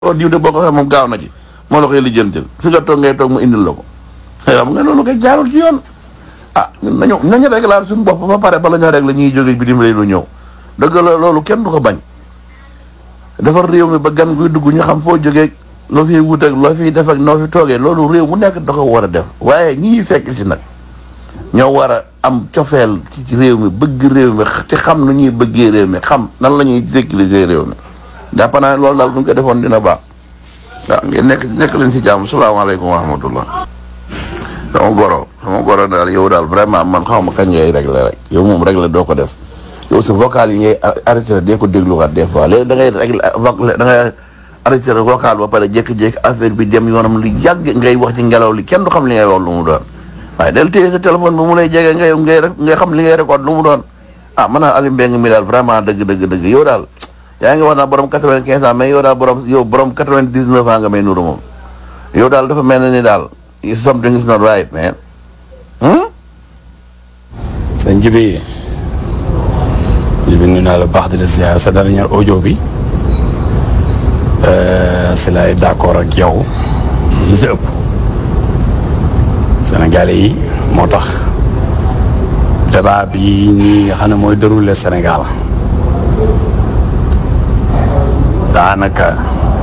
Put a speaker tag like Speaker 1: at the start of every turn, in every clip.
Speaker 1: oh diw de boo ko waxee moom gaaw na ci moo la koy lijjantil fi nga toog ngay toog mu indil la ko xam nga loolu koy jaarul ci yoon ah ñun nañu nañu régler suñu bopp ba pare bala ñoo régler ñuy jóge bitim réew lu ñëw dëgg la loolu kenn du ko bañ defar réew mi ba gan guy dugg ñu xam foo jógee loo fiy wut ak loo fiy def ak noo fi toogee loolu réew mu nekk da ko war a def waaye ñi ñuy fekk si nag ñoo war a am cofeel ci réew mi bëgg réew mi te xam nu ñuy bëggee réew mi xam nan la ñuy sécuriser réew mi jàpp naa loolu daal bu ñu ko defoon dina baax waaw ngeen nekk nekk leen si jàmm salaamaaleykum wa rahmatullah sama goro sama goro daal yow daal vraiment man xaw ma kañ ngay réglé rek yow moom réglé doo ko def yow sa vocal yi ngay arrêté dee ko dégluwaat des fois léegi da ngay réglé da ngay arrêté vocal ba pare jékki-jékki affaire bi dem yoonam lu yàgg ngay wax ci ngelaw li kenn du xam li ngay wax lu mu doon waaye del téye sa téléphone bi mu lay jege ngay ngay ngay xam li ngay récolte lu mu doon ah man naa Aliou Mbengue mi daal vraiment dëgg dëgg dëgg yow daal yaa ngi wax naa borom quatre-vingt-quinze ans mais yow daal borom yow borom quatre-vingt-dix-neuf ans nga may nuru moom yow daal dafa mel ni daal something is not right man.
Speaker 2: sëñ Jibi Jibi nuyu naa la baax di la ziar sa dernier audio bi si lay d'accord ak yow li si ëpp Sénégalais yi moo tax débat bi nii nga xam ne mooy déroulé Sénégal daanaka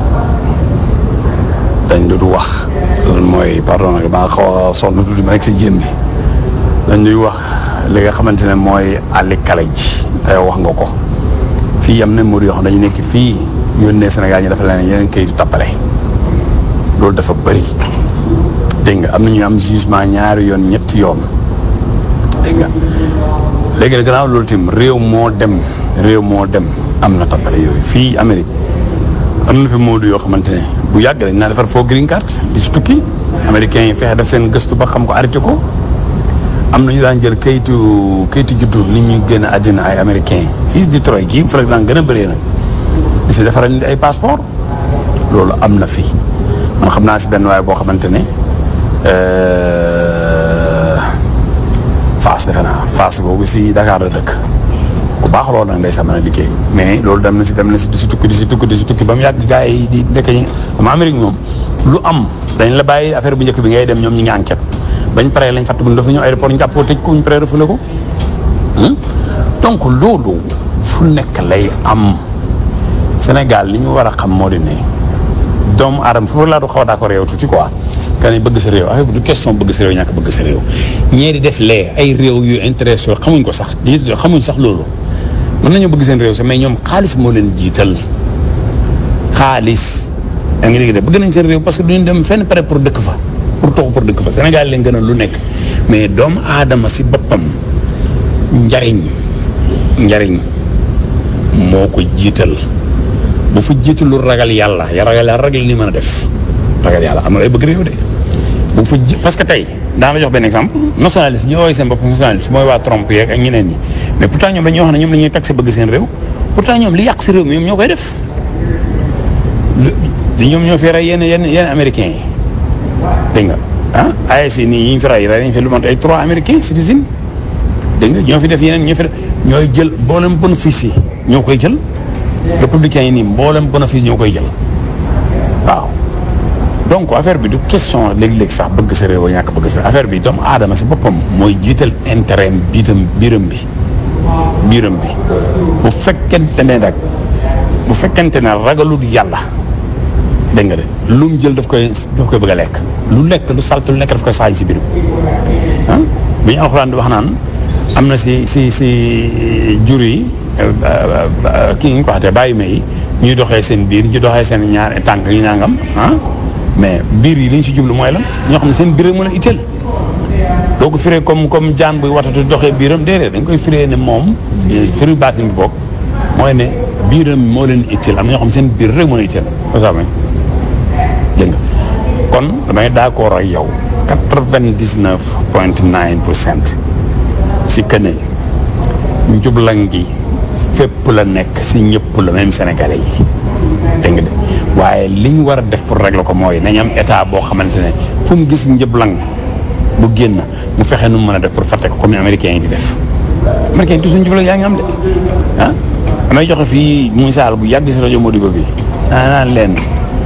Speaker 2: dañ dut wax loolu mooy pardon nag maa xaw a sonn tuuti ma rek si jéem bi dañ duy wax li nga xamante ne mooy àlli kale ji te yow wax nga ko fii am na mbir yoo xam dañu nekk fii yónnee Sénégal ñi dafa leen yeneen kayitu tappale loolu dafa bëri dégg nga am na ñu am jugement ñaari yoon ñetti yoon dégg nga léegi nag gannaaw loolu tim réew moo dem réew moo dem am na tappale yooyu fii Amérique am na fi moodu yoo xamante ne bu yàgg lañ naa defar foo green card di si tukki américains yi fexe def seen gëstu ba xam ko arrêté ko am na ñu daan jël kayitu kayitu juddu nit ñi gën a àddina ay américains fii si Detroit gii fa la daan gën a bëree nag di si defaral nit ay passeport loolu am na fi man xam naa si benn waaye boo xamante ne Fass defe naa Fass boobu si Dakar la dëkk ku baax loolu nag day sa mën a liggéey mais loolu dem na si dem na si di si tukki di si tukki di si tukki ba mu yàgg gars yi di nekk ñi ama Amérique moom lu am dañ la bàyyi affaire bu njëkk bi ngay dem ñoom ñi ngi enquête bañ paree lañ fàtt bu ñu dafa ñëw aéroport ñu jàpp ko tëj ko ñu paree refule ko donc loolu fu nekk lay am Sénégal li ñu war a xam moo di ne doomu aadama foofu laa du xaw a d'accord yow tuuti quoi kan yi bëgg sa réew affaire bi du question bëgg sa réew ñàkk bëgg sa réew ñee di def lee ay réew yu intéressé xamuñ ko sax di xamuñ sax loolu mën nañoo bëgg seen réew sax mais ñoom xaalis moo leen jiital xaalis da nga dégg de bëgg nañ seen réew parce que duñu dem fenn pare pour dëkk fa pour toxu pour dëkk fa Sénégal leen gën a lu nekk mais doomu aadama si boppam njariñ njariñ moo ko jiital bu fa jiitalu ragal yàlla ya ragal yàlla ragal ni mën a def ragal yàlla amul ay bëgg réew de bu fa ji parce que tey daa la jox benn exemple nationaliste ñu woowee seen bopp nationaliste mooy waa Trump yeeg ak ñeneen ñi mais pourtant ñoom dañuy wax ne ñoom dañuy taxé bëgg seen réew pourtant ñoom li yàq si réew mi ñoom ñoo koy def ñoom ñoo fi rey yenn yenn yenn américains yi dégg nga ah ASC nii yi ñu fi rey rey nañ fi lu mot ay trois américains citizens dégg nga ñoo fi def yeneen ñoo fi def ñooy jël mboolem bénéfice yi ñoo koy jël républicains yi nii mboolem bénéfice ñoo koy jël waaw donc affaire bi du question léeg-léeg sax bëgg sa réew ñàkk bëgg sa affaire bi doomu aadama si boppam mooy jiital intérêt biitam biiram bi biiram bi bu fekkente ne nag bu fekkente ne ragalul yàlla dégg nga de lu mu jël daf koy daf koy bëgg a lekk lu lekk lu salte lu nekk daf koy saañ si biiram ah bi ñu alxuraan di wax naan am na si si si jur yi kii nga ko waxatee bàyyi ma yi ñuy doxee seen biir ñu doxee seen ñaar tànk yi ñaangam ah mais biir yi li ñu si jublu mooy lan ñoo xam ne seen biir rek mën a itteel doo ko firee comme comme jaan buy watatu doxee biiram déedéet dañ koy firee ne moom firi baatin bi boog mooy ne biiram moo leen itteel am na ñoo xam ne seen biir rek mën a itteel osama dégg nga kon damay d'accord ak yow quatre-vingt-dix-neuf point nine pour cent si que ne njublan gi fépp la nekk si ñëpp la même sénégalais yi dégg nga de waaye li ñu war a def pour régler ko mooy nañ am état boo xamante ne fu mu gis njublan bu génn mu fexe nu mu mën a def pour fàtte ko comme américains yi di def américains yi toujours njublan yaa ngi am de ah damay joxe fii misaal bu yàgg si rajo Modibo bi naa naan leen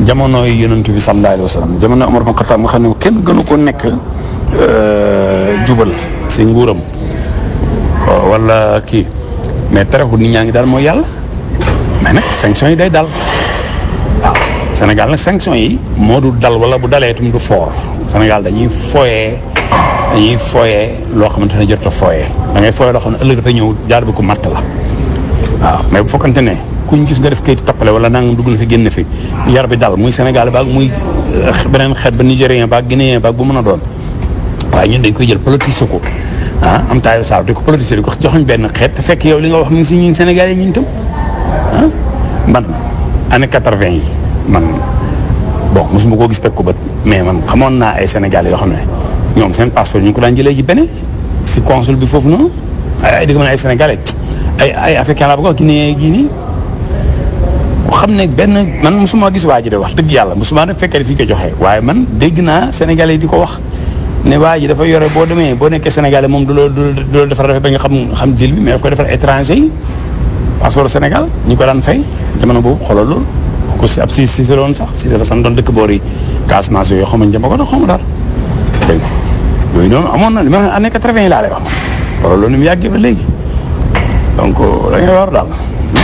Speaker 2: jamono yi yonent bi sallallahu alayhi wa sallam jamono Omar bin Khattab nga xam ne kenn gënu ko nekk jubal si nguuram wala kii mais terewul nit ñaa ngi daal mooy yàlla mais nag sanction yi day dal waaw Sénégal nag sanction yi moo du dal wala bu dalee itam du fort Sénégal dañuy foyee dañuy foyee loo xamante ne jot a foyee da ngay foyee loo xam ne ëllëg dafa ñëw jaar bi ko matt la waaw mais bu fekkante ne kuñ gis nga def kayit tappale wala nangam dugg na fi génn fi yar bi dal muy Sénégal baag muy beneen xeet ba Nigérien baag Guinéen baag bu mën a doon waaye ñun dañ koy jël politique ko ah am taayu saaw di ko politique di ko joxuñ benn xeet te fekk yow li nga wax mi ngi si ñun Sénégal yi ñun tam ah man année quatre-vingt yi man bon mosuma koo gis teg ko bët mais man xamoon naa ay Sénégalais yoo xam ne ñoom seen passeport ñu ngi ko daan jëlee ji beneen si consul bi foofu noonu ay ay dëgg man ay Sénégalais ay ay africain laa bëgg a wax Guinée gii nii ku xam ne benn man mosuma gis waa ji de wax dëgg yàlla mosuma def fekkee fi ko joxee waaye man dégg naa Sénégalais di ko wax ne waa ji dafa yore boo demee boo nekkee Sénégalais moom du la du la defar dafa ba nga xam xam dil bi mais daf koy defar étranger yi passeport Sénégal ñu ko daan fay jamono boobu xoolal loolu ko si ab si si loon sax si la san doon dëkk boor yi Casamance yooyu xaw ma njëmba ko da xaw ma daal dégg nga yooyu noonu amoon na li ma année quatre-vingt yi laa lay wax ma xoolal loolu ni mu yàggee ba léegi donc da ngay war daal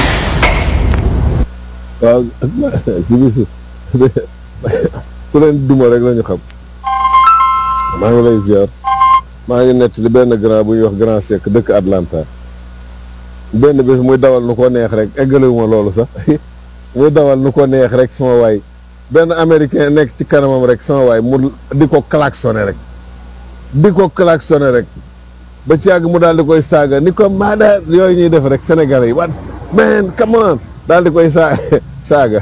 Speaker 3: waaw ci bis ku leen duma rek la ñu xam maa ngi lay ziar maa ngi nett li benn grand bu ñuy wax grand sec dëkk Atlanta benn bés muy dawal nu ko neex rek eggalewuma loolu sax muy dawal nu ko neex rek sama waay benn américain nekk ci kanamam rek sama waay mu di ko klaxonné rek di ko klaxonné rek ba ci yàgg mu daal di koy saaga ni ko maada yooyu ñuy def rek sénégalais yi what man come on daal di koy saa saaga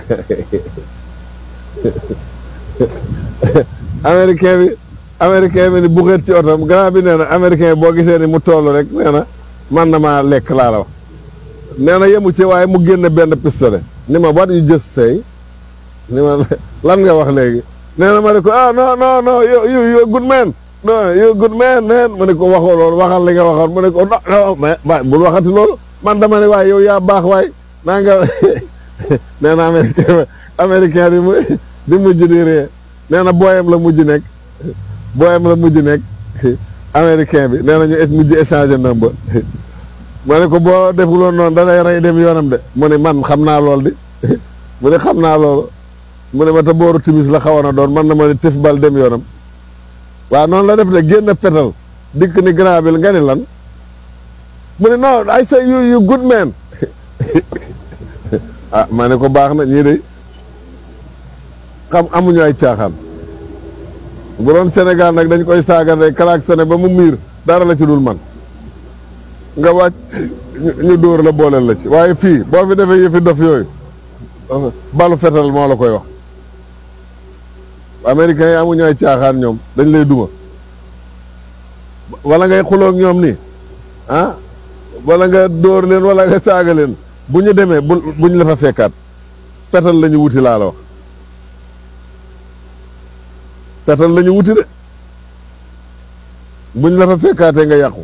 Speaker 3: américain bi américain bi ni buxeet ci otom grand bi nee na américain boo gisee ni mu toll rek nee na man na maa lekk laa la wax nee na yemu ci waaye mu génne benn pistolet ni ma what you just say ni ma lan nga wax léegi nee na ma ne ko ah non non non you you you good man non you good man man mu ne ko waxoo loolu waxal li nga waxoon mu ne ko non non mais bul waxati loolu man dama ne waaye yow yaa baax waay naa nga nee na américain américain bi mu di mujj di ree nee na booyam la mujj nekk booyam la mujj nekk américain bi nee na ñu mujj échanger number ma ne ko boo defuloon noonu da lay rey dem yoonam de mu ne man xam naa lool di mu ne xam naa loolu mu ne ma te booru timis la xawoon a doon man na ma ne tëf bal dem yoonam waaw noonu la def de génn fetal dikk ni grand bi nga ni lan mu ne non I say you you good man ah ma ne ko baax na ñii de xam amuñu ay caaxaan bu doon Sénégal nag dañ koy saaga rek klaxonné ba mu miir dara la ci dul man nga wàcc ñu dóor la booleel la ci waaye fii boo fi defee yëfi dof yooyu balu fetal moo la koy wax américains yi amuñu ay caaxaan ñoom dañ lay duma wala ngay xuloog ñoom nii ah wala nga dóor leen wala nga saaga leen bu ñu demee bu buñ la fa fekkaat fetal la ñu wuti laa la wax fetal la ñu wuti de buñ la fa fekkaatee nga yàqu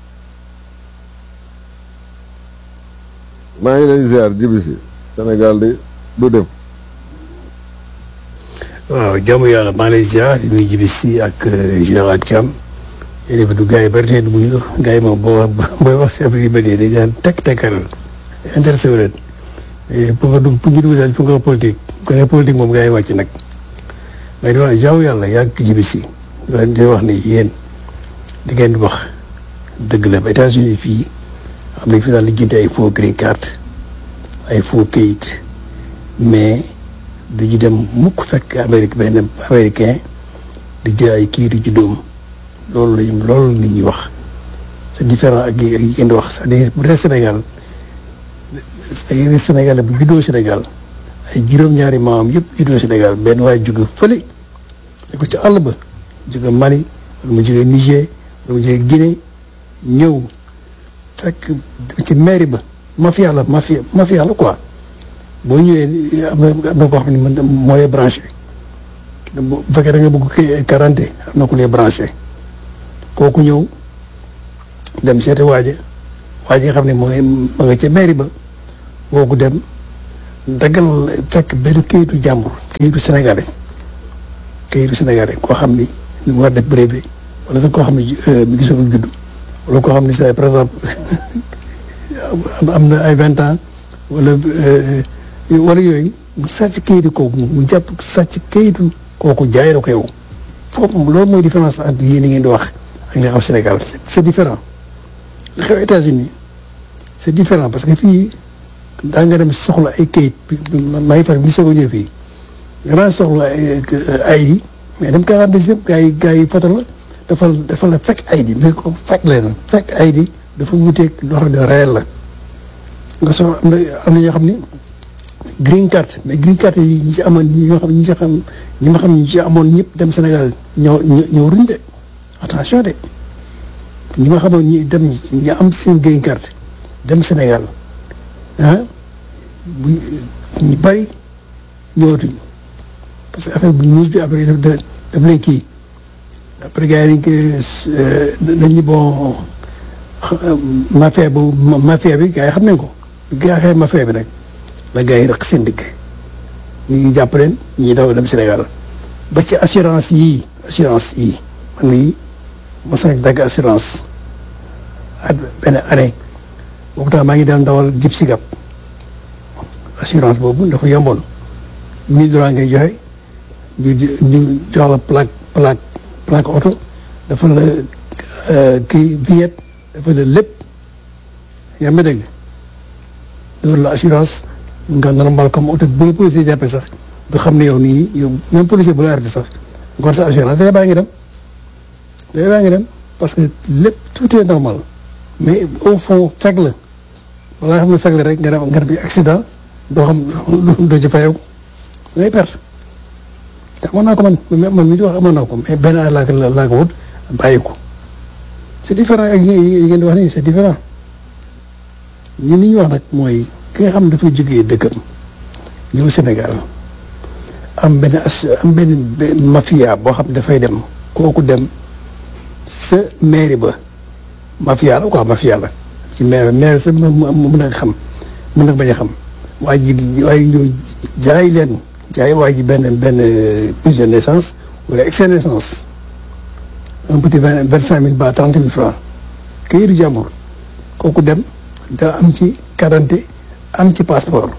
Speaker 3: maa ngi lay ziar jibi si Sénégal di du dem
Speaker 4: waaw jàmm yàlla maa ngi lay ziar di nuyu jibi si ak général Thiam yéen du gars yi bari tey du muy gars yi moom boo booy wax si affaire yu bëri dañ daan tekk tekkal intéressé wu leen pour nga dugg pour ñu dugg daal pour nga wax politique ko ne politique moom gars yi wàcc nag mais di wax jaamu yàlla yaa ngi jibi si di wax ne yéen di ngeen di wax dëgg la ba États-Unis fii am nañ fi daal lijjanti ay faux green card ay faux kayit mais du ñu dem mukk fekk Amérique benn américain di jël ay kii di ci dóom loolu lañu loolu nit ñi wax c'est différent ak yi ngeen di wax c'est-à-dire bu dee Sénégal ay Sénégalais bu juddoo Sénégal ay juróom-ñaari maam yëpp juddoo Sénégal benn waaye jóge fële da ko ci àll ba jóge Mali wala mu jóge Niger wala mu jóge Guinée ñëw fekk ci mairie ba mafia la mafia mafia la quoi boo ñëwee am na am na koo xam ne man moo lay branché bu fekkee da nga bëgg quarante am na ku lay branché kooku ñëw dem seeti waaja waaja nga xam ne moo ma nga ca mairie ba kooku dem daggal fekk benn kayitu jàmbur kayitu sénégalais kayitu sénégalais koo xam ni ñu war def brevet wala sax koo xam ni mi ngi soog a judd wala koo xam ni sa par exemple am na ay vingt ans wala wala yooyu mu sàcc kayitu kooku mu jàpp sàcc kayitu kooku jaay la ko yow foofu loolu mooy différence entre yéen ngeen di wax ak li xam Sénégal c'est différent li xew États-Unis c'est différent parce que fii daa nga dem soxla ay kayit maa ngi far bi soog a ñëw fii nga daan soxla ay di mais dem quarante deuxième gars yi gars yi foto la dafa dafa la fekk ay di mais ko fekk leen fekk ay di dafa wuteeg loo xam ne réel la nga soxla am na am na ñoo xam ni green card mais green card yi ñi ci amoon ñoo xam ñi ci xam ñi ma xam ñi ci amoon ñëpp dem Sénégal ñoo ñoo ruñ de attention de ñi ma xamoon ñi dem ñi am seen green card dem Sénégal ah bu ñu bëri ñëwatuñu parce que affaire bi news bi après daf daf leen kii après gars yi dañ ko dañu bon mafia bu mafia bi gars yi xam nañ ko gars yi xëy mafia bi nag la gars yi rek seen dëkk ñu ngi jàpp leen ñii daw dem Sénégal ba ci assurance yii assurance yii man mii mos nañ dagg assurance at benn année boobu tax maa ngi daan dawal jib si gab assurance boobu dafa yomboon mille dollars ngay joxe ñu ñu jox la plaque plaque plaque oto dafa la kii vignette dafa la lépp yaa ngi dégg loolu la assurance nga normal comme oto bu la policier jàppee sax du xam ne yow nii yow même policier bu la arrêté sax nga sa assurance day baa ngi dem day baa ngi dem parce que lépp tout est normal mais au fond fekk la balaa nga xam ne fekk la rek nga dem nga dem accident doo xam doo ci fayeeku ngay perte te amoon naa ko man man mi di wax amoon naa ko mais benn laa ko laa ko wut bàyyi ko c'est différent ak yi ngeen di wax nii c'est différent ñun li ñu wax nag mooy ki nga xam ne dafay jógee dëkkam ñëw Sénégal am benn as am benn mafia boo xam ne dafay dem kooku dem sa mairie ba mafia la quoi mafia la ci maire maire sa mën a xam mën na bañ a xam waa ji waaye ñëw jaay leen jaay waa ji benn benn prise de naissance wala excès de naissance un petit vingt vingt cinq mille ba trente mille francs këyitu jàmbur kooku dem da am ci quarante am ci passeport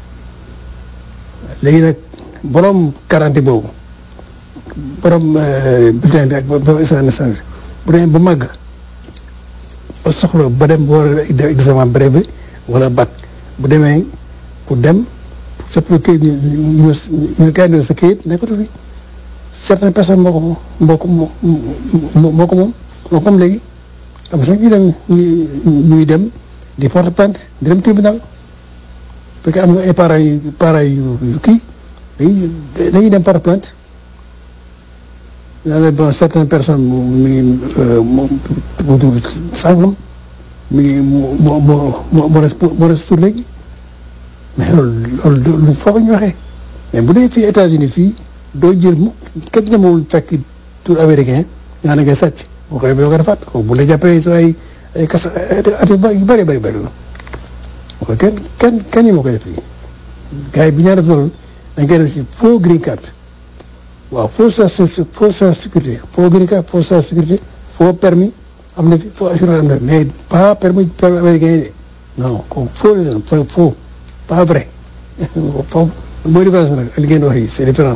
Speaker 4: léegi nag borom quarante boobu borom bulletin bi ak borom excès de naissance bu demee ba màgg ba soxla ba dem ba war a def examen brevet wala bac bu demee pour dem surtout kayit ñu ñu ñu ñu sa kayit nekkatu fi certaines personnes moo ko moo ko moo moo ko moom moo ko moom léegi am na sax ñuy dem ñuy dem di porte plainte di dem tribunal parce que am nga ay parents yu parents yu yu kii dañuy dañuy dem porte plainte daanaka bon certaines personnes mu mi ngi mu mu tudd sàngam mi ngi mu mu mu mu mu res mu res tur léegi mais loolu loolu lu foofu ñu waxee mais bu dee fii États-Unis fii doo jël mu kenn ñemewul fekk tur américain nga ne ngay sàcc boo ko defee doo ko defaat bu la jàppee soo ay ay kas at yu bëri bëri bëri la ok kenn kenn kenn ñi moo koy def fii gars yi bi ñaa def loolu dañ koy def si faux green card waaw faux faux sécurité faux green card faux sécurité faux permis am na fi faux assurance am na fi mais pas permis permis américain yi de non kooku faux la faux faux pas vrai foofu mooy différence bi nag li ngeen wax yi c'est différent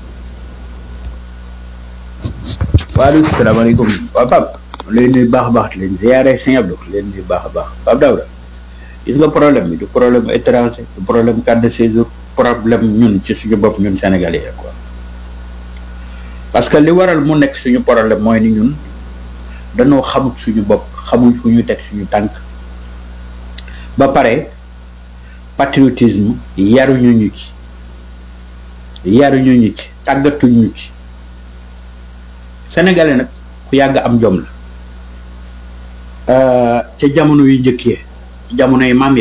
Speaker 5: waaleykum salaamaaleykum waaw Pape leen nuyu baax a baax leen ziare Sëñ Abdou leen nuyu baax a baax Pape Daouda gis nga problème bi du problème étranger du problème carte de séjour problème ñun ci suñu bopp ñun sénégalais quoi parce que li waral mu nekk suñu problème mooy ni ñun dañoo xamut suñu bopp xamuñ fu ñu teg suñu tànk ba pare patriotisme yaruñu ñu ci yaruñu ñu ci tàggatuñu ci sénégalais nag ku yàgg am jom la ca jamono yu njëkkee jamono yi maam ya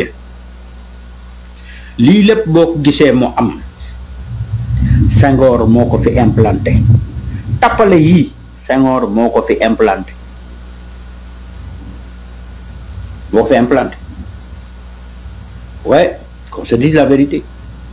Speaker 5: lii lépp boo ko gisee mu am Senghor moo ko fi implanté tappale yii Senghor moo ko fi implanté moo ko fi implanté ouais qu'on se dise la vérité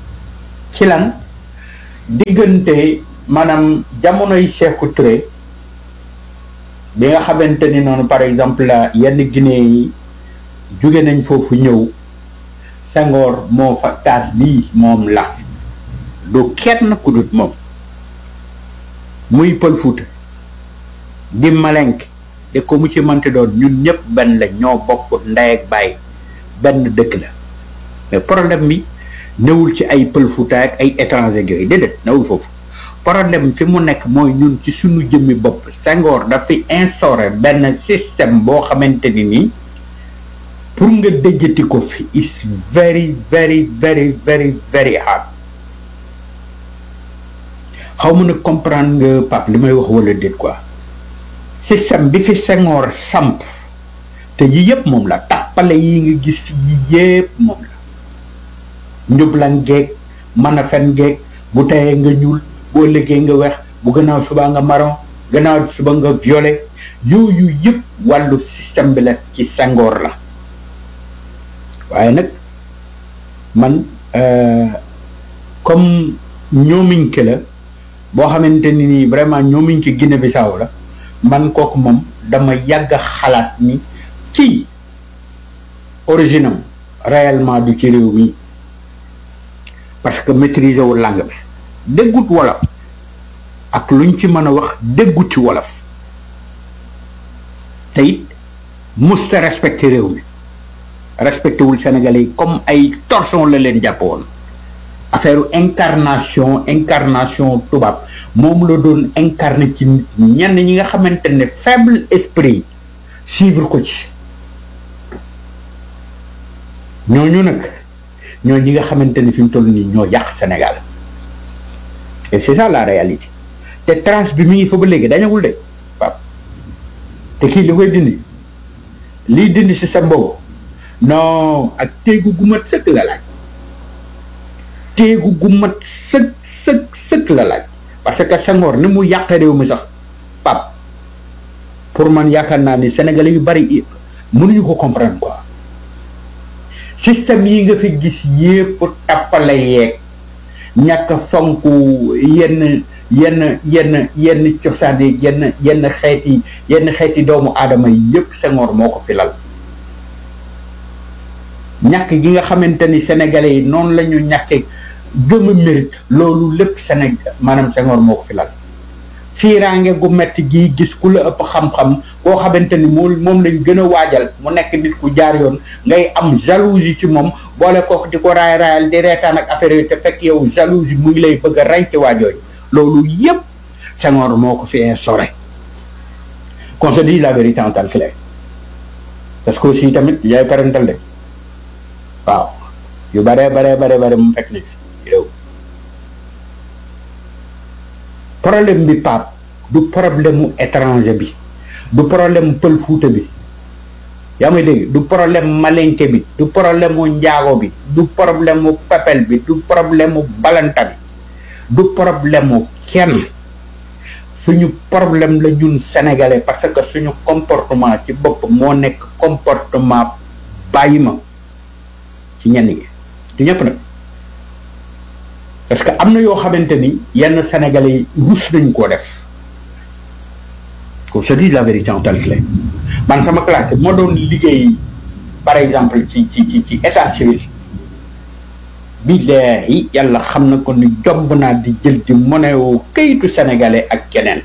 Speaker 5: ci lan diggante maanaam jamonoy Sékou Touré bi nga xamante ni noonu par exemple la yenn Guinée yi jóge nañ foofu ñëw Senghor moo fa taas bii moom la du kenn ku dut moom muy Pël Fuuta di Malenk te ko mu ci mënti doon ñun ñëpp benn la ñoo bokk ndey ak baay benn dëkk la mais problème bi newul ci ay Pël Fuuta ak ay étranger yooyu déedéet newul foofu problème fi mu nekk mooy ñun ci suñu jëmmi bopp Senghor dafay instauré benn système boo xamante ni nii pour nga dëjjati ko fi is very very very very very hard xaw ma nag comprendre nga Pape li may wax wala déet quoi système bi fi Senghor samp te yi yëpp moom la tàppale yi nga gis yi yëpp moom la njublan geeg mën a fen geeg bu teyee nga ñuul boo liggéey nga weex bu gannaaw suba nga marron gannaaw suba nga violet yooyu yëpp wàllu système bi la ci Senghor la waaye nag man comme ñoomiñke la boo xamante ni nii vraiment ñoomiñke Guinée Bissau la man kooku moom dama yàgg a xalaat ni kii origine am réellement du ci réew mi parce que maîtriser wu langue bi déggut wolof ak luñ ci mën a wax déggut ci wolof te it musta respecté réew mi respecté wul Sénégalais yi comme ay torchon la leen jàpp woon affaire incarnation incarnation tubaab moom la doon incarné ci nit ñenn ñi nga xamante ne faible esprit suivre ko ci ñooñu nag ñoo ñi nga xamante ne fi mu toll nii ñoo yàq Sénégal et c'est ça la réalité te trace bi mi ngi fa ba léegi dañagul de waaw te kii li koy dindi liy dindi système boobu non ak téegu gu mat sëkk la laaj téegu gu mat sëkk sëkk sëkk la laaj parce que Senghor ni mu yàq réew mi sax pap pour man yaakaar naa ni sénégalais yu bari mënuñu ko comprendre quoi système yi nga fi gis yépp tappale yeeg ñàkk fonk yenn yenn yenn yenn cosaan yi yenn yenn xeeti yenn xeeti doomu aadama yi yépp Senghor moo ko fi lal ñàkk gi nga xamante ni sénégalais yi noonu la ñu ñàkkee gëm a mérite loolu lépp Sénégal maanaam Senghor moo ko fi lal fiiraange gu metti gi gis ku la ëpp xam-xam koo xamante ni moom moom lañ gën a waajal mu nekk nit ku jaar yoon ngay am jalousie ci moom boole kooku di ko raay raayal di reetaan ak affaire yooyu te fekk yow jalousie mu ngi lay bëgg a rey ci waajooju loolu yépp Senghor moo ko fi instauré qu'on se dise la vérité en tant que clair parce que aussi tamit yaay parental de waaw yu bare bare bare bare mu fekk ni réew problème bi Pape du problème mu étranger bi du problème mu pël fuuta bi yaa may dégg du problème malenke bi du problème mu njaago bi du problème mu pepel bi du problème mu balanta bi du problème mu kenn suñu problème la ñun sénégalais parce que suñu comportement ci bopp moo nekk comportement bàyyi ma ci ñenn ñi du ñëpp nag parce que am na yoo xamante ni yenn sénégalais yi rus nañ koo def qu'on se dise la vérité en tant que man sama classe moo doon liggéey par exemple ci ci ci ci état civil billaahi yàlla xam na ko ni jomb naa di jël di monnaie kayitu sénégalais ak keneen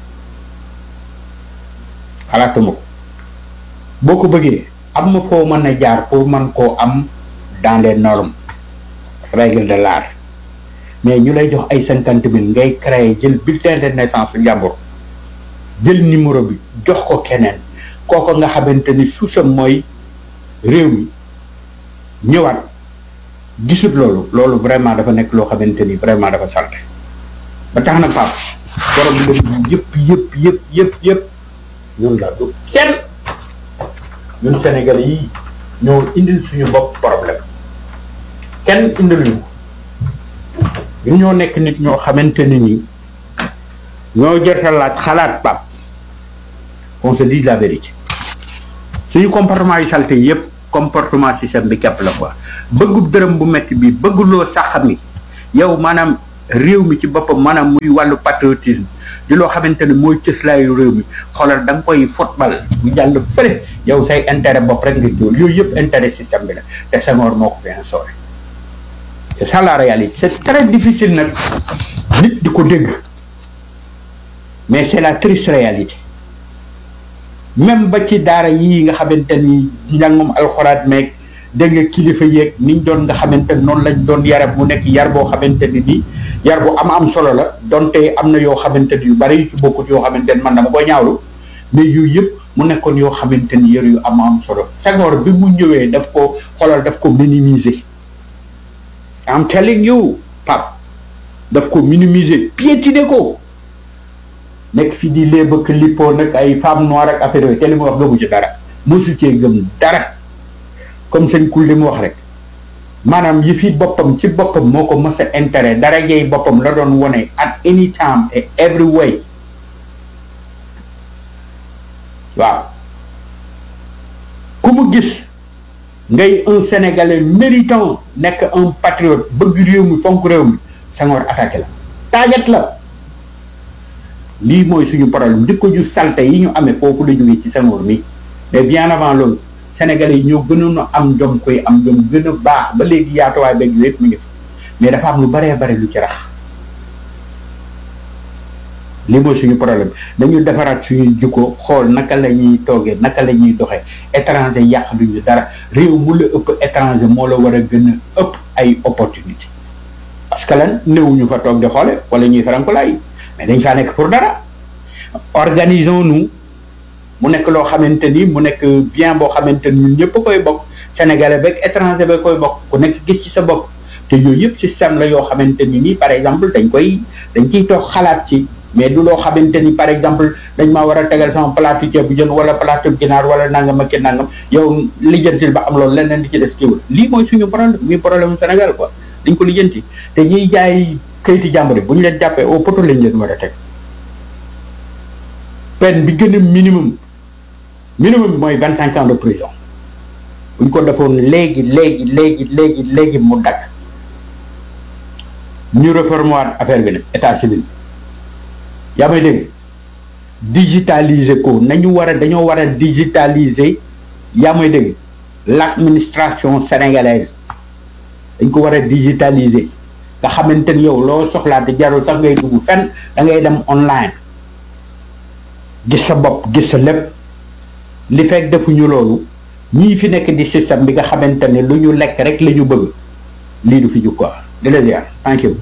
Speaker 5: xalaatuma ko boo ko bëggee am ma foo mën a jaar pour man koo am dans les normes règles de l'art mais ñu lay jox ay cinquante mille ngay créer jël bulletin de naissance jàmbur jël numéro bi jox ko keneen kooko nga xamante ni suusam mooy réew mi ñëwaat gisut loolu loolu vraiment dafa nekk loo xamante ni vraiment dafa salte ba tax na pap borom lépp yëpp yëpp yëpp yëpp yëpp ñun la du kenn ñun Sénégal yi ñoo indil suñu bopp problème kenn indil ñu ko ñun ñoo nekk nit ñoo xamante ni nii ñoo jërta laaj xalaat pap on se dit la vérité suñu comportement yu salte yëpp comportement système bi képp la quoi bëggub dërëm bu metti bi bëgguloo sax mi yow maanaam réew mi ci boppam maanaam muy wàllu patriotisme di loo xamante ne mooy cëslaayu réew mi xoolal da nga koy football bu jàll fële yow say intérêt bopp rek nga jiwal yooyu yëpp intérêt système bi la te Senghor moo ko fi instauré c'est ça la réalité c'est très difficile nag nit di ko dégg mais c'est la triste réalité même ba ci daara yii nga xamante ni njàngum alxuraat meeg dégg nga kilifa yeeg niñ doon nga xamante ni noonu lañ doon yare mu nekk yar boo xamante ni nii yar bu am am solo la donte am na yoo xamante ni yu bari yu ci bokkut yoo xamante ni man dama ko ñaawlu mais yooyu yëpp mu nekkoon yoo xamante ni yar yu am am solo Senghor bi mu ñëwee daf ko xoolal daf ko minimiser I'm telling you Pape daf ko minimiser piétiner ko nekk fi di lee bëgg lippoo nag ay femme noire ak affaire yooyu te li mu wax gëmu ci dara mosu cee gëm dara comme sëñ kul li mu wax rek maanaam yi fi boppam ci boppam moo ko mës a intérêt dara jey boppam la doon wone at any time et every way waaw ku mu gis ngay un sénégalais méritant nekk un patriote bëgg réew mi fonk réew mi Senghor attaqué la taagat la lii mooy suñu problème jikko ju salte yi ñu amee foofu la jógee ci Senghor mi mais bien avant loolu sénégalais yi ñoo gënoon a am jom koy am jom gën a baax ba léegi yaatuwaay beeg yëpp mi ngi fa mais dafa am lu baree bare lu ci rax lii mooy suñu problème dañu defaraat suñu jikko xool naka la ñuy toogee naka la ñuy doxee étranger yàq duñu dara réew mu la ëpp étranger moo la war a gën a ëpp ay opportunité parce que lan néewuñu fa toog di xoole wala ñuy farankulaay mais dañ faa nekk pour dara organisons-nous mu nekk loo xamante ni mu nekk bien boo xamante ni ñun ñëpp koy bokk sénégalais beeg étranger ba koy bokk ku nekk gis ci sa bopp te yooyu yëpp système la yoo xamante ni nii par exemple dañ koy dañ ciy toog xalaat ci mais du loo xamante ni par exemple dañ maa war a tegal sama plateau ceeb bu jën wala plateau ginaar wala nangam ak nangam yow lijjantil ba am loolu leneen di ci des kiiwul lii mooy suñu problème muy problème Sénégal quoi dañ ko lijjanti te ñiy jaay kayiti jàmbur bu ñu leen jàppee au poto lañ leen war a teg peine bi gën a minimum minimum bi mooy vingt cinq ans de prison bu ñu ko defoon léegi léegi léegi léegi léegi mu dakk ñu réformer waat affaire bi nag état civil yaa may dégg digitaliser ko nañu war a dañoo war a digitaliser yaa may dégg l'administration sénégalaise dañ ko war a digitaliser nga xamante ni yow loo soxlaa te jarul sax ngay dugg fenn da ngay dem online gis sa bopp gis sa lépp li fekk defuñu loolu ñii fi nekk di système bi nga xamante ne lu ñu lekk rek la ñu bëgg lii du fi jug quoi di la ziar thank you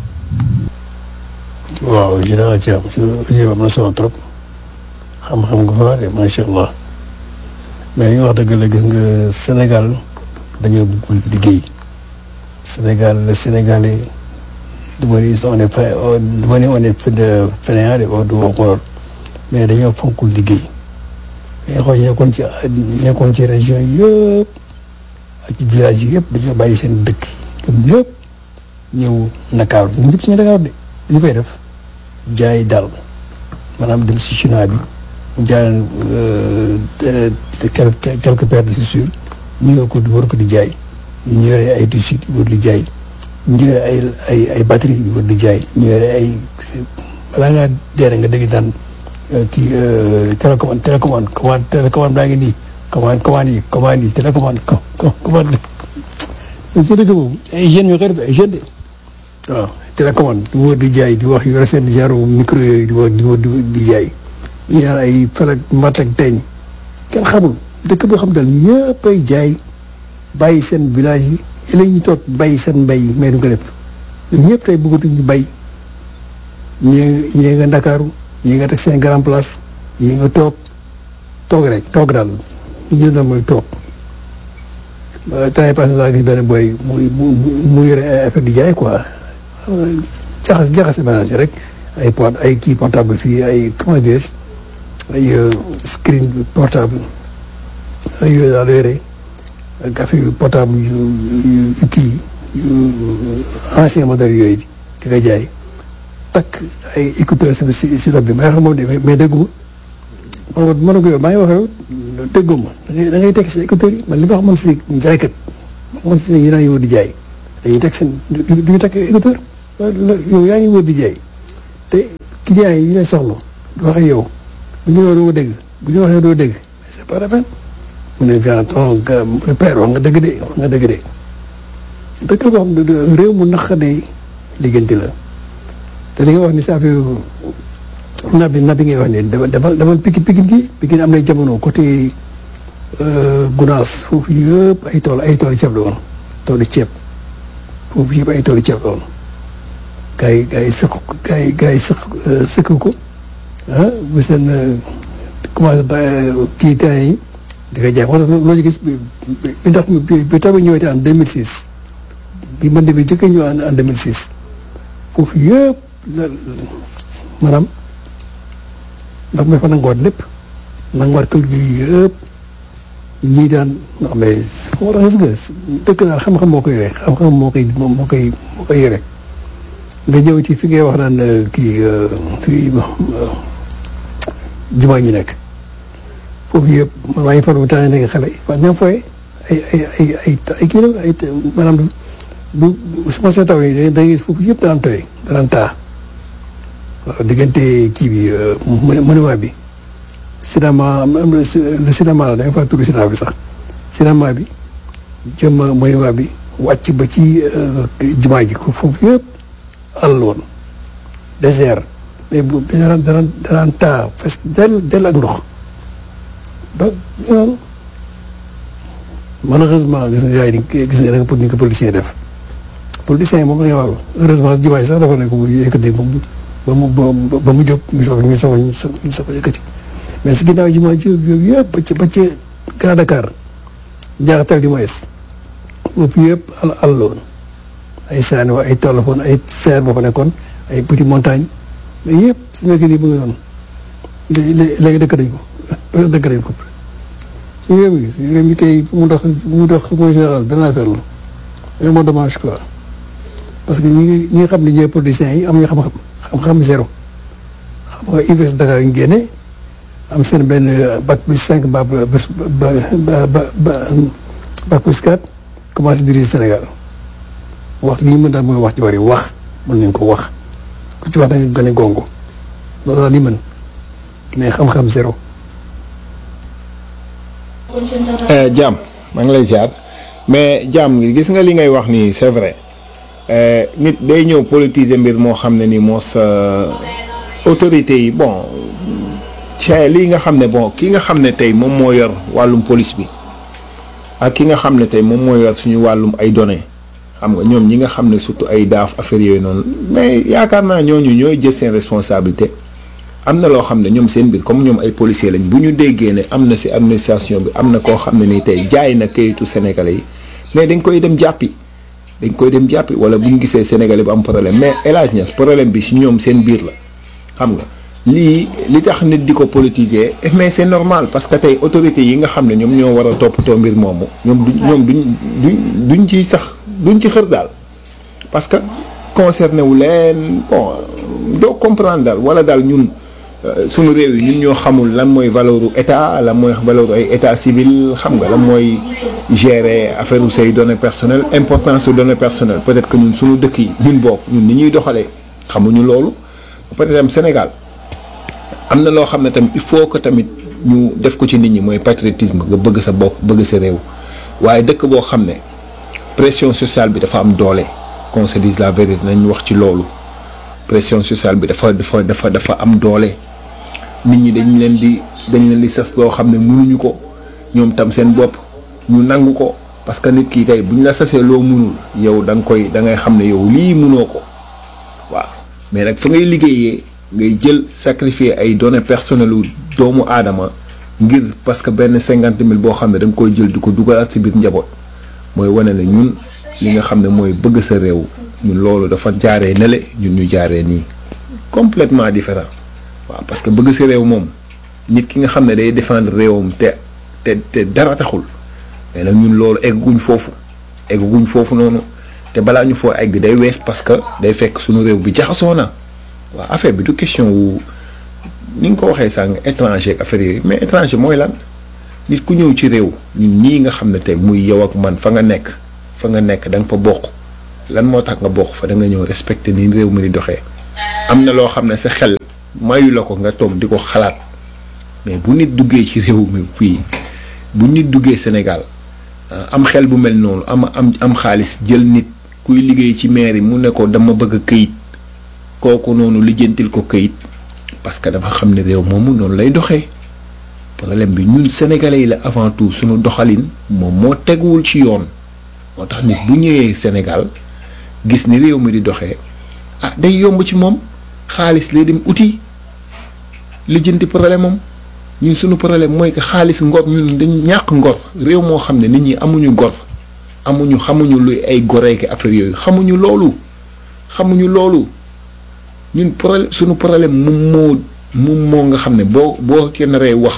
Speaker 4: waaw général Thiam su jéem am na solo trop xam-xam nga fa de macha allah mais li nga wax dëgg la gis nga Sénégal dañoo bëggul liggéey Sénégal le Sénégalais du ma ni on est pas du ma ni on est de fainéant de du ma ko mais dañoo fonkul liggéey mais xool ñu nekkoon ci ñu nekkoon ci région yëpp ak ci village yi yëpp dañoo bàyyi seen dëkk ñoom ñëpp ñëw Ndakaaru ñun ñëpp ci ñu Ndakaaru de ñu koy def jaay dal maanaam dem si chinois bi mu jaay quelques quelques paires de chaussures ñu ñëw ko di war ko di jaay ñu yore ay tissus di war di jaay ñu yore ay ay ay batterie di war di jaay ñu yore ay balaa ngaa dee nga dégg daan kii télécommande télécommande commande télécommande baa ngi nii commande commande yi commande yi télécommande commande ci dëkk boobu ay jeunes ñoo koy def ay jeunes de waaw télécommande di wër di jaay di wax yore seen genre micro yooyu di wër di wër di jaay ñu naan ay falak mat ak teeñ kenn xamul dëkk boo xam daal ñëpp ay jaay bàyyi seen village yi léegi ñu toog bàyyi seen mbay yi mais du ko def ñun ñëpp tey bëggatuñ ñu bay ñii ñii nga Ndakaaru ñii nga teg seen grand place ñii nga toog toog rek toog daal ñu jël na mooy toog temps yi passé naa gis benn boy muy mu yore ay affaire di jaay quoi jaxas jaxase ménage rek ay port ay kii portable fii ay comment dirais ay screen portable ay yooyu daal yore ak affaire portable yu yu kii yu ancien modèle yooyu di ko jaay takk ay écouteurs si si rob bi may xam moom de mais dégguma ma ma ne ko yow maa ngi wax yow dégguma da ngay teg si écouteurs yi man li ma wax man si jaaykat man si yi naan yow di jaay dañuy teg seen du ñu teg écouteur yow yaa ngi wër di jaay te clients yi lay soxla du wax ak yow bu ñu doo dégg bu ñu waxee doo dégg mais c'est pas la peine mu ne grand ton père wax nga dëgg de wax nga dëgg de dëkk la boo xam ne réew mu naqadee liggéenti la te li nga wax ni sa affaire napp bi napp bi ngay wax ni dama dama dama pikin pikin gi pikin am na jamono côté Gunaas foofu yëpp ay tool ay tool ceeb la woon toolu ceeb foofu yëpp ay toolu ceeb la woon gars yi gars yi sëq gars yi gars yi sëq sëq ko ah bu seen commencé ba kii temps yi di ko jaay wax loo ci gis bi bi ndax bi bi taw bi ñëwee en 2006 bi mbënd bi njëkk a ñëw en en 2006 foofu yëpp la maanaam ndax mi fa nangoot lépp nangoot kër gi yëpp ñii daan nga xam ne foo tax nga dëkk daal xam-xam moo koy yore xam-xam moo koy moo koy moo koy yore nga ñëw ci fi ngay wax naan kii fii jumaa ñi nekk foofu yëpp man maa ngi faral di tànn nekk xale yi fan ñoom fooy ay ay ay ay ay kii la ay maanaam bu bu su ma see taw nii da ngay gis foofu yëpp daan tooy daan taa waaw diggante kii bi monument bi cinéma le cinéma la da nga faa tudd cinéma bi sax cinéma bi jëm monument bi wàcc ba ci jumaa ji ko foofu yëpp àll woon désert mais bu daraan daraan daraan taa fes del del ak ndox donc noonu malheureusement gis nga gars yi gis nga da nga pour ni ko politicien def politicien yi moom la ñu war heureusement jumaa ji sax dafa nekk mu yëkkati ba mu ba mu ba mu jóg ñu soog ñu soog ñu soog yëkkati mais si ginnaaw jumaa ji yooyu yëpp ba ci ba ci Grand Dakar njaaxatal di moyes foofu yëpp àll àll la woon ay saani wa ay tool foon ay serre boo fa nekkoon ay petit montagne mais yëpp su nekk nii mu ngi noonu léegi dëkk nañ ko peut dëkk nañ ko su réew mi su réew mi tey mu dox mu dox mooy général benn affaire la vraiment dommage quoi parce que ñi ñi nga xam ne ñooy politiciens yi am ñu xam-xam xam-xam zéro xam nga UVS Dakar ñu génne am seen benn bac plus cinq ba ba ba ba bac plus quatre commencé diriger Sénégal wax li ñu mën daal mooy wax ci bari wax mën nañ ko wax ku ci wax dañu gën a gongo loolu daal li mën mais xam-xam zéro.
Speaker 6: Jam maa ngi lay ziar mais Jam gis nga li ngay wax nii c'est vrai nit day ñëw politiser mbir moo xam ne ni moo sa autorités yi bon ci lii nga xam ne bon ki nga xam ne tey moom moo yor wàllum police bi ak ki nga xam ne tey moom moo yor suñu wàllum ay données xam nga ñoom ñi nga xam ne surtout ay daaf affaire yooyu noonu mais yaakaar naa ñooñu ñooy jël seen responsabilité am na loo xam ne ñoom seen biir comme ñoom ay policiers lañ bu ñu déggee ne am na ci administration bi am na koo xam ne nii tey jaay na kayitu sénégalais yi mais dañ koy dem jàppi dañ koy dem jàppi wala bu ñu gisee sénégalais bu am problème mais El Hadj Niass problème bi ci ñoom seen biir la xam nga lii li tax nit di ko politiser mais c'est normal parce que tey autorités yi nga xam ne ñoom ñoo war a toppatoo mbir moomu ñoom du ñoom duñ duñ duñ ci sax duñ ci xër daal parce que concerné wu leen bon doo comprendre daal wala daal ñun suñu réew yi ñun ñoo xamul lan mooy valeuru état lan mooy valeuru ay état civil xam nga lan mooy gérer affaire u say données personnelles importance su données personnelles peut-être que ñun suñu dëkk yi ñun bokk ñun ni ñuy doxalee xamuñu loolu peut-être am Sénégal am na loo xam ne tamit il faut que tamit ñu def ko ci nit ñi mooy patriotisme nga bëgg sa bopp bëgg sa réew waaye dëkk boo xam ne pression sociale bi dafa am doole qu'on se dise la vérité nañ wax ci loolu pression sociale bi dafa dafa dafa dafa am doole nit ñi dañ leen di dañ leen di sas loo xam ne mënuñu ko ñoom tam seen bopp ñu nangu ko parce que nit ki tey bu ñu la sasee loo mënul yow da nga koy da ngay xam ne yow lii mënoo ko waaw mais nag fa ngay liggéeyee ngay jël sacrifier ay données personnelles yu doomu aadama ngir parce que benn cinquante mille boo xam ne da nga koy jël di ko dugalaat ci biir njaboot mooy wane ne ñun li nga xam ne mooy bëgg sa réew ñun loolu dafa jaaree nele ñun ñu jaaree nii complètement différent waaw parce que bëgg sa réew moom nit ki nga xam ne day défendre réewam te te te dara taxul mais nag ñun loolu egguñ foofu egguñ foofu noonu te balaa ñu foo egg day wees parce que day fekk suñu réew bi jaxasoo na waaw affaire bi du question wu ni nga ko waxee sànq étranger ak affaire yooyu mais étranger mooy lan nit ku ñëw ci réew ñun ñii nga xam ne tey muy yow ak man fa nga nekk fa nga nekk da nga fa bokk lan moo tax nga bokk fa da nga ñëw respecté ni réew mi di doxee am na loo xam ne sa xel mayu la ko nga toog di ko xalaat mais bu nit duggee ci réew mi fii bu nit duggee Sénégal ah, am xel bu mel noonu am am am xaalis jël nit kuy liggéey ci mairie mu ne ko dama bëgg këyit kooku noonu lijjantil ko këyit parce que dafa xam ne réew moomu noonu lay doxee problème bi ñun sénégalais yi la avant tout suñu doxalin moom moo teguwul ci yoon moo tax nit bu ñëwee Sénégal gis ni réew mi di doxee ah day yomb ci moom xaalis lay dem uti lijjanti problème am ñun suñu problème mooy que xaalis ngor ñun dañu ñàkk ngor réew moo xam ne nit ñi amuñu ngor amuñu xamuñu luy ay goreeki affaire yooyu xamuñu loolu xamuñu loolu ñun problème suñu problème moom moo moom moo nga xam ne boo boo kenn rey wax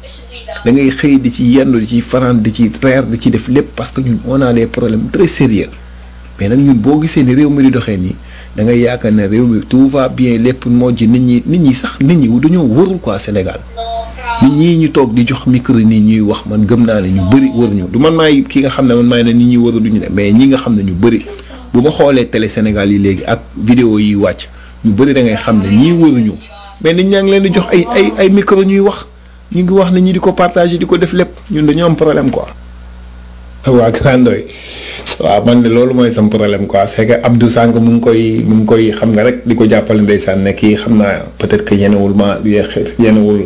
Speaker 6: da ngay xëy di ci yendu di ci fanaan di ci reer di ci def lépp parce que ñun on a des problèmes très sérieux mais nag ñun boo gisee ni réew mi di doxee nii da ngay yaakaar ne réew mi tout va bien lépp moo ji nit ñi nit ñi sax nit ñi dañoo warul quoi Sénégal nit ñi ñu toog di jox micro nii ñuy wax man gëm naa ne ñu bëri waruñu du man maay ki nga xam ne man maay ne nit ñi waru duñu ne mais ñi nga xam ne ñu bëri bu ma xoolee télé Sénégal yi léegi ak vidéo yi wàcc ñu bëri da ngay xam ne ñii waruñu mais nit ñaa ngi leen di jox ay ay ay micro ñuy wax ñu ngi wax ne ñi di ko partager di ko def lépp ñun dañoo am problème quoi. waa Grandoy waaw man de loolu mooy sam problème quoi c'est que Abdou Sang mu ngi koy mu ngi koy xam nga rek di ko jàppale ndeysaan ne kii xam naa peut-être que yenewul ma yenewul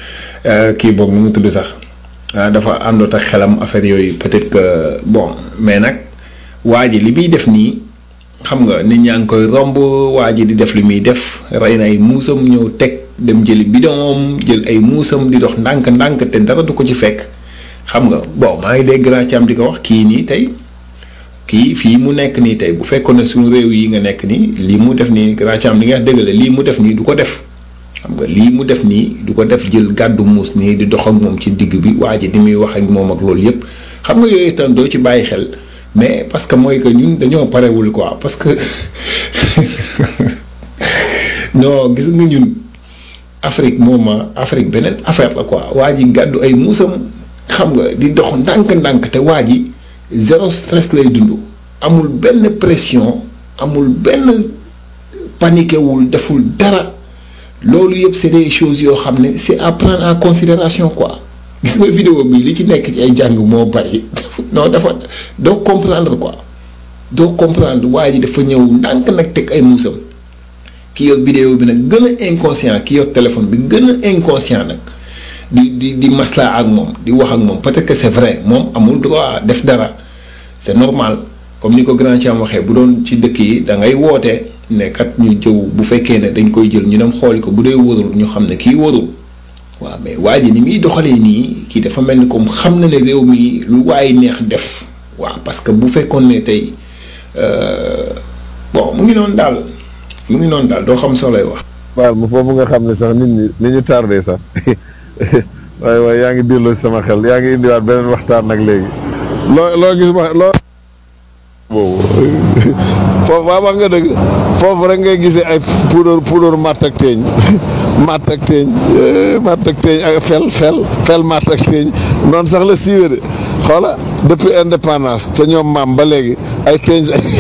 Speaker 6: kii boog nu mu tudd sax ah dafa àndoot ak xelam affaire yooyu peut-être que bon mais nag waa ji li muy def nii xam nga nit ñaa ngi koy romb waa ji di def li muy def rey na ay muusam ñëw teg dem jëli bidon jël ay muusam di dox ndànk-ndànk te dara du ko ci fekk xam nga bon maa ngi dégg grand Thiam di ko wax kii nii tey kii fii mu nekk nii tey bu fekkoon ne suñu réew yi nga nekk nii lii mu def nii grand Thiam li nga wax dëgg la lii mu def nii du ko def xam nga lii mu def nii du ko def jël gàddu muus nii di dox ak moom ci digg bi waa ji di muy wax ak moom ak loolu yëpp xam nga yooyu itam doo ci bàyyi xel mais parce que mooy que ñun dañoo parewul quoi parce que non gis nga ñun Afrique moom Afrique beneen affaire la quoi waa ji gàddu ay muusam xam nga di dox ndànk-ndànk te waa ji zéro stress lay dund amul benn pression amul benn paniqué wul deful dara loolu yëpp c'est des choses yoo xam ne c'est à prendre en considération quoi gis nga vidéo bi li ci nekk ci ay jàng moo bari non dafa doo comprendre quoi doo comprendre waa ji dafa ñëw ndànk nag teg ay muusam ki yor vidéo bi nag gën a inconscient ki yor téléphone bi gën a inconscient nag di di di maslaa ak moom di wax ak moom peut-être que c'est vrai moom amul droit def dara c'est normal comme ni ko grand ci am waxee bu doon ci dëkk yi da ngay woote ne kat ñu jëw bu fekkee ne dañ koy jël ñu dem xooli ko bu dee wóorul ñu xam ne kii wóorul waaw mais waa ji ni muy doxalee nii kii dafa mel ni comme xam na ne réew mi lu waaye neex def waaw parce que bu fekkoon ne tey bon mu ngi noonu daal mu ngi noonu daal doo xam soo lay wax.
Speaker 3: baal ma foofu nga xam ne sax nit ñi ni ñu tardé sax waaye waaye yaa ngi delloo si sama xel yaa ngi indiwaat beneen waxtaan nag léegi loo loo gis ma loo boobu foofu waa wax nga dëgg foofu rek ngay gisee ay puudar puudar matt ak teeñ matt ak teeñ matt ak teeñ ak fel fel fel matt ak teeñ noonu sax la siiwee de xoola depuis indépendance te ñoom maam ba léegi ay teeñ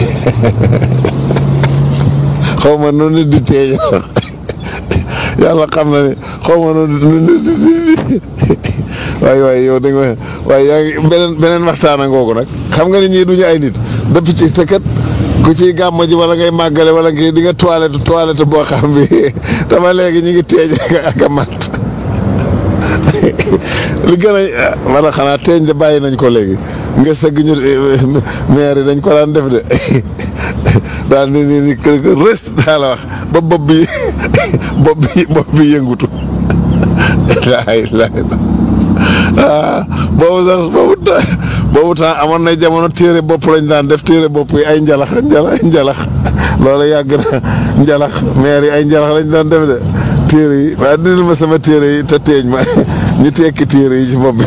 Speaker 3: xaw ma noonu di teeñ sax yàlla xam na ne xaw ma noonu di waaye waaye yow da nga waaye yaa ngi beneen beneen waxtaan a ngoogu nag xam nga ni ñii duñu ay nit depuis ci te kat ku ciy gàmm ji wala ngay màggale wala ngay di nga toilette toilette boo xam bi dama léegi ñu ngi teeñ ak a mat li gën a wala xanaa teeñ de bàyyi nañ ko léegi nga sëgg ñu maire yi dañ ko daan def de daal ni ni ni kër kër rëst daa la wax ba bopp bi bopp bi bopp bi yëngutu laay laay ah boobu sax boobu temps boobu temps amoon na jamono téere bopp lañ daan def téere bopp yi ay njalax njalax njalax loolu yàgg na njalax maire yi ay njalax lañ daan def de téere yi waaye dindil ma sama téere yi te teeñ ma ñu tekki téere yi ci bopp bi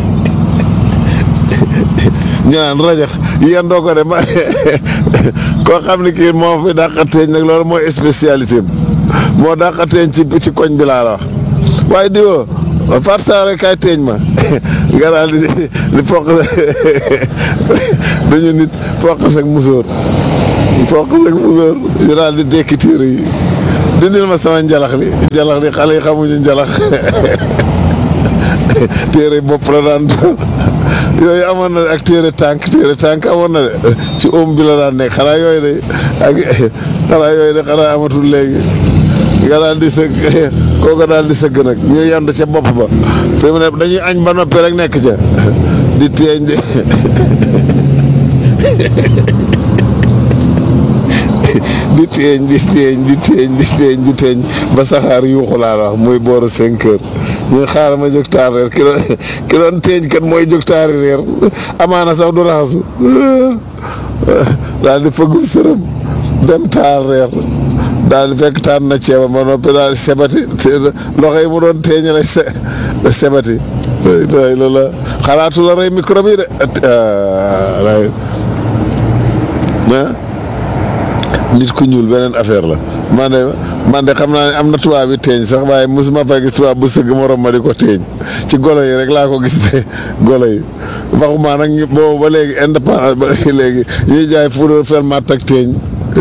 Speaker 3: ñu naan rajax yéen doo ko de ma koo xam ne kii moo fi dàqa teeñ nag loolu mooy spécialité moo dàqa teeñ ci ci koñ bi laa la wax waaye diwoo Fatou Sare kay teeñ ma nga daal di di foq duñu nit foq ak musóor foq sag musóor ñu daal di dekki téere yi dindil ma sama njalax li njalax li xale yi xamuñu njalax téere bopp la daan doon yooyu amoon na ak téere tànk téere tànk amoon na de ci oom bi la daan nekk xanaa yooyu de ak xanaa yooyu de xanaa amatul léegi nga daal di sëgg kooku daal di sëgg nag ñu yand ca bopp ba fi mu ne dañuy añ ba noppi rek nekk ca di teeñ de di teeñ di teeñ di teeñ di teeñ di teeñ ba saxaar yuuxu laa la wax muy booru cinq heures ñu xaar ma jóg taar reer ki doon ki doon teeñ kat mooy jóg taari reer amaana sax du raxasu daal di fëggu sërëm dem taar reer daal di fekk taan na ceeba ba noppi daal di sebati loxo yi mu doon teeñale sebati day la la xalaatu la rey microbe yi de ah nit ku ñuul beneen affaire la man de man de xam naa ne am na tubaab yi teeñ sax waaye mosuma fay gis tubaab bu sëgg morom ma di ko teeñ ci golo yi rek laa ko gis de golo yi waxuma nag boobu ba léegi indépendance ba léegi ñuy jaay poudre fel matt ak teeñ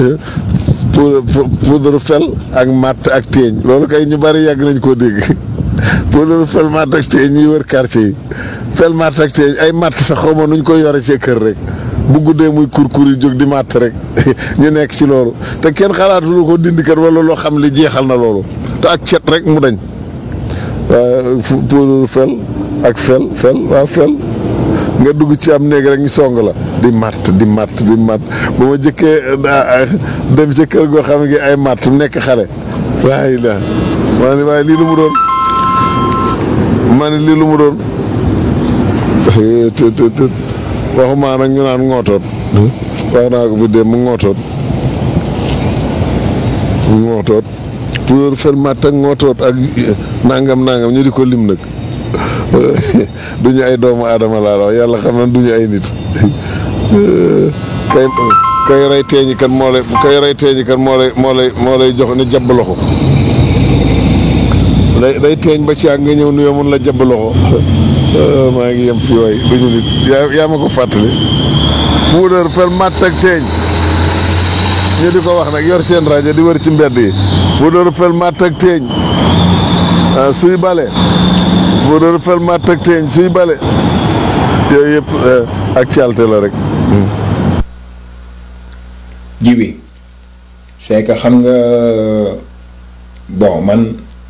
Speaker 3: poudre fel ak matt ak teeñ loolu kay ñu bari yàgg nañ koo dégg poudre fel matt ak teeñ ñuy wër quartier yi fel matt ak teeñ ay matt sax xaw ma nuñ koy yore ci kër rek bu guddee muy kurkur yi jóg di màtt rek ñu nekk ci loolu te kenn xalaatu lu ko dindi kat wala loo xam li jeexal na loolu te ak cet rek mu dañ waaw pour fel ak fel fel waaw fel nga dugg ci am néeg rek ñu song la di màtt di màtt di màtt ba ma jëkkee dem ci kër goo xam ne ay màtt nekk xale waaye la maa ni waaye lii lu mu doon maa ni lii lu mu doon të të të waxumaa nag ñu naan ngootoot wax naa ko fi dem mu ngootoot ngootoot pour fel matt ak ngootoot ak nangam nangam ñu di ko lim nag duñu ay doomu aadama laa la wax yàlla xam na duñu ay nit kay kay rey teeñi kan moo lay kay rey teeñi kan moo lay moo lay moo lay jox ni jabb loxo day day teeñ ba ci ak nga ñëw nuyoo mun la jabb loxo maa ngi yem fii waay duñu nit yaa yaa ma ko fàttali puudar fel matt ak teeñ ñu di ko wax nag yor seen rajo di wër ci mbedd yi puudar fel matt ak teeñ suy bale puudar fel matt ak teeñ suy bale yooyu yëpp ak calte la rek
Speaker 6: jibi c'est que xam nga bon man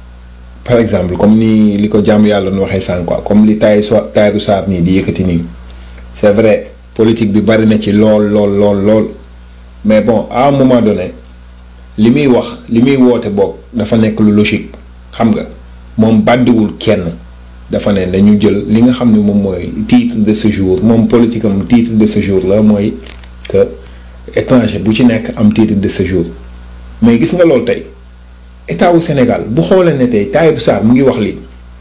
Speaker 6: par exemple comme ni li ko jàmm yàlla nu waxee sànq quoi comme li taay so taaru saar nii di yëkkati nii c'est vrai politique bi bari na ci lool lool lool lool mais bon à un moment donné li muy wax li muy woote boog dafa nekk lu logique xam nga moom bàddiwul kenn dafa ne dañu jël li nga xam ne moom mooy titre de séjour moom politique am titre de séjour la mooy que étranger bu ci nekk am titre de séjour mais gis nga loolu tey état wu Sénégal bu xoolee ne tey Tahirou Sarr mu ngi wax lii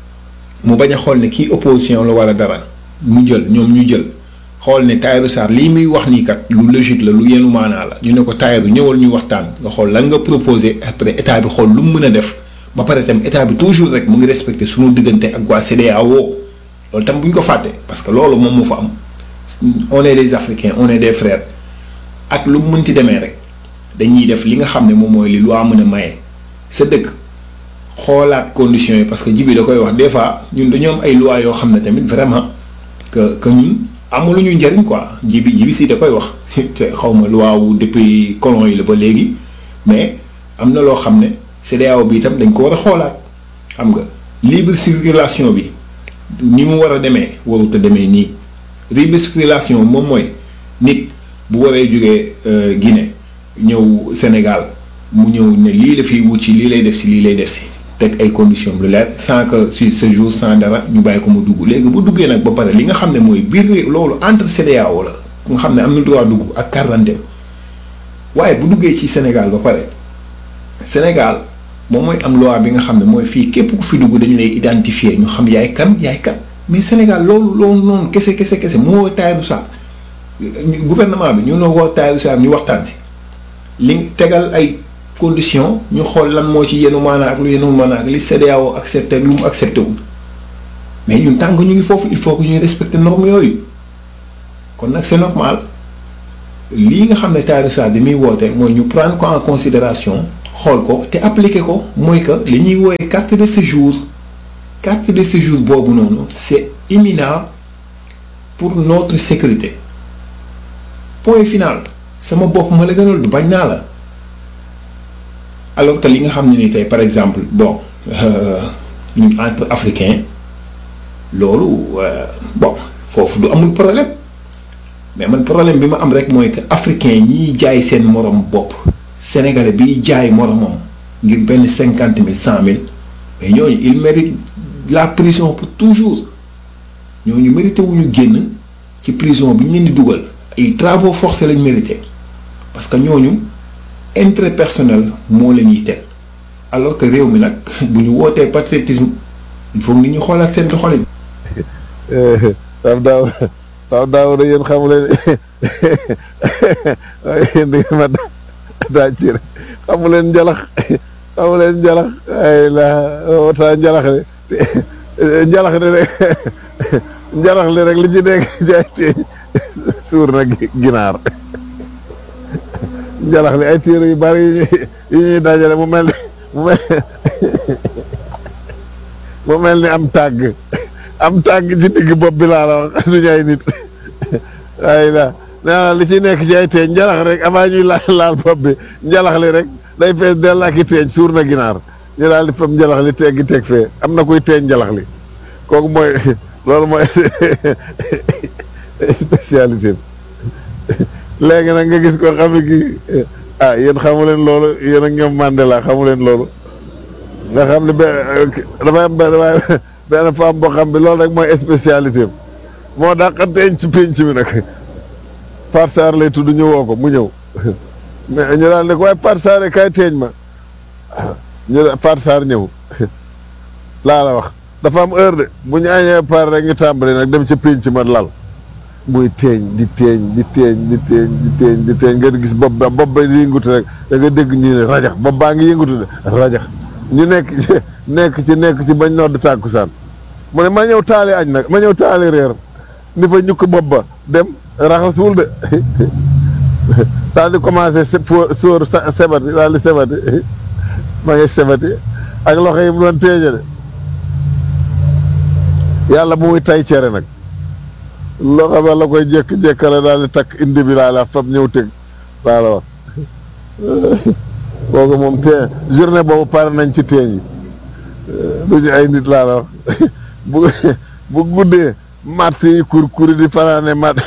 Speaker 6: mu bañ a xool ne kii opposition la wala dara mu jël ñoom ñu jël xool ne Tahirou Sarr lii muy wax nii kat lu logique la lu yenu maanaa la ñu ne ko Tahirou ñëwal ñu waxtaan nga xool lan nga proposé après état bi xool lu mu mën a def ba pare tam état bi toujours rek mu ngi respecté suñu diggante ak waa CEDEAO loolu tam bu ñu ko fàtte parce que loolu moom moo fa am on est des Africains on est des frères ak lu mu mënti demee rek dañuy def li nga xam ne moom mooy li loi mën a maye. sa dëkk xoolaat conditions yi parce que jibi da koy wax des fois ñun dañoo am ay lois yoo xam ne tamit vraiment que que ñun amul ñu njëriñ quoi jibi jibi si da koy wax te xaw ma loi wu depuis colon yi la ba léegi mais am na loo xam ne CEDEAO bi itam dañ ko war a xoolaat xam nga libre circulation bi ni mu war a demee warut a demee nii libre circulation moom mooy nit bu waree jógee Guinée ñëw Sénégal. mu ñëw ne lii la fiy wut ci lii lay def si lii lay def si teg ay conditions lu leer sans que si ce jour sans dara ñu bàyyi ko mu dugg léegi bu duggee nag ba pare li nga xam ne mooy biir loolu entre CEDEAO la nga xam ne am na droit dugg ak carte d'identité waaye bu duggee ci Sénégal ba pare Sénégal moom mooy am loi bi nga xam ne mooy fii képp ku fi dugg dañu lay identifier ñu xam yaay kan yaay kan mais Sénégal loolu loolu noonu kese kese kese mu woo Tahirou Sarr gouvernement bi ñu ne woo Tahirou Sarr ñu waxtaan si li tegal ay. condition ñu xool lan moo ci yenu maanaa ak lu yenu maanaa ak li CEDEAO accepté lu mu accepté wu mais ñun tàng ñu ngi foofu il faut que ñuy respecter normes yooyu kon nag c'est normal lii nga xam ne Tahirou Sarr bi muy woote mooy ñu prendre ko en considération xool ko te appliquer ko mooy que li ñuy wooye carte de séjour carte de séjour boobu noonu c'est imminent pour notre sécurité point final sama bopp ma la gënal du bañ naa la alors que li nga xam ne ni tey par exemple bon ñun entre africain loolu bon foofu du amul problème mais man problème bi ma am rek mooy que africain ñiy jaay seen morom bopp sénégalais biy jaay moromam ngir benn cinquante mille cent mille mais ñooñu il mérite la prison pour toujours ñooñu mérité wuñu génn ci prison bi ñu leen di dugal ay travaux forcés lañ mérité parce que ñooñu intérêt personnel moo leen yitteel alors que réew mi nag bu ñu wootee patriotisme il faut nit ñu xoolaat seen doxalin.
Speaker 3: Pape Daaw Pape Daaw da yéen xamu leen yéen da ngeen ma daaj ci rek xamu leen njalax xamu leen njalax ay la wota njalax de njalax de rek njalax li rek li ci nekk jaay teeñ suur na ginaar njalax li ay téere yu bari yu ñuy dajale mu mel ni mu mel mu mel ni am tàgg am tàgg ci digg bopp bi laa la wax du ñay nit ay la nee na li ci nekk ci ay teeñ njalax rek avant ñuy laal laal bopp bi njalax li rek day fees dell ak i teeñ suur na ginaar ñu daal di fam njalax li teggi teg fee am na kuy teeñ njalax li kooku mooy loolu mooy spécialité léegi nag nga gis ko xam ne kii ah yéen xamu leen loolu yéen ak ñoom Mandela xamu leen loolu nga xam ne benn dafay am benn waaye benn femme boo xam bi loolu rek mooy spécialité am moo dàqa teeñ ci pénc mi nag Far Sarr lay tudd ñu woo ko mu ñëw mais ñu daal ne ko waaye Far Sarr kay teeñ ma ñu Far Sarr ñëw laa la wax dafa am heure de bu ñu añee par rek ñu tàmbali nag dem ci pénc ma lal muy teeñ di teeñ di teeñ di teeñ di teeñ di teeñ nga gis bopp ba bopp ba di yëngutu rek da nga dégg ñu ne rajax bopp baa ngi yëngutu de rajax ñu nekk nekk ci nekk ci bañ nodd tàkkusaan mu ne ma ñëw taali añ nag ma ñëw taali reer ni fa ñukk bopp ba dem raxasuwul de daal di commencé fo sóor sebati daal di sebati ma ngi sebati ak loxo yi mu doon teeñe de yàlla bu muy tay cere nag loxo ba la koy jékk-jékkale daal di takk indi bi laa la fab ñëw teg laa la wax kooku moom tee journée boobu pare nañ ci teeñ yi duñu ay nit laa la wax bu bu guddee matt yi kur kuri di fanaane matt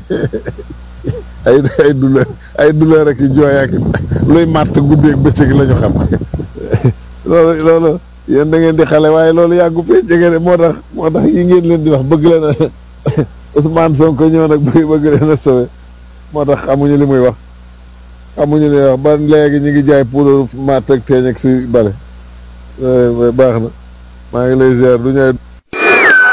Speaker 3: ay ay douleur ay douleur ak i jooy ak luy matt guddeeg bëccëg la ñu xam loolu loolu yéen da ngeen di xale waaye loolu yàggu fee jege de moo tax moo tax yi ngeen leen di wax bëgg leen a Ousmane Sonko ñëw nag bëgg bëgg leen a sauvé moo tax xamuñu li muy wax xamuñu li muy wax ba léegi ñu ngi jaay poudre matt ak teeñ ak si bale baax na maa ngi lay ziar du ñëw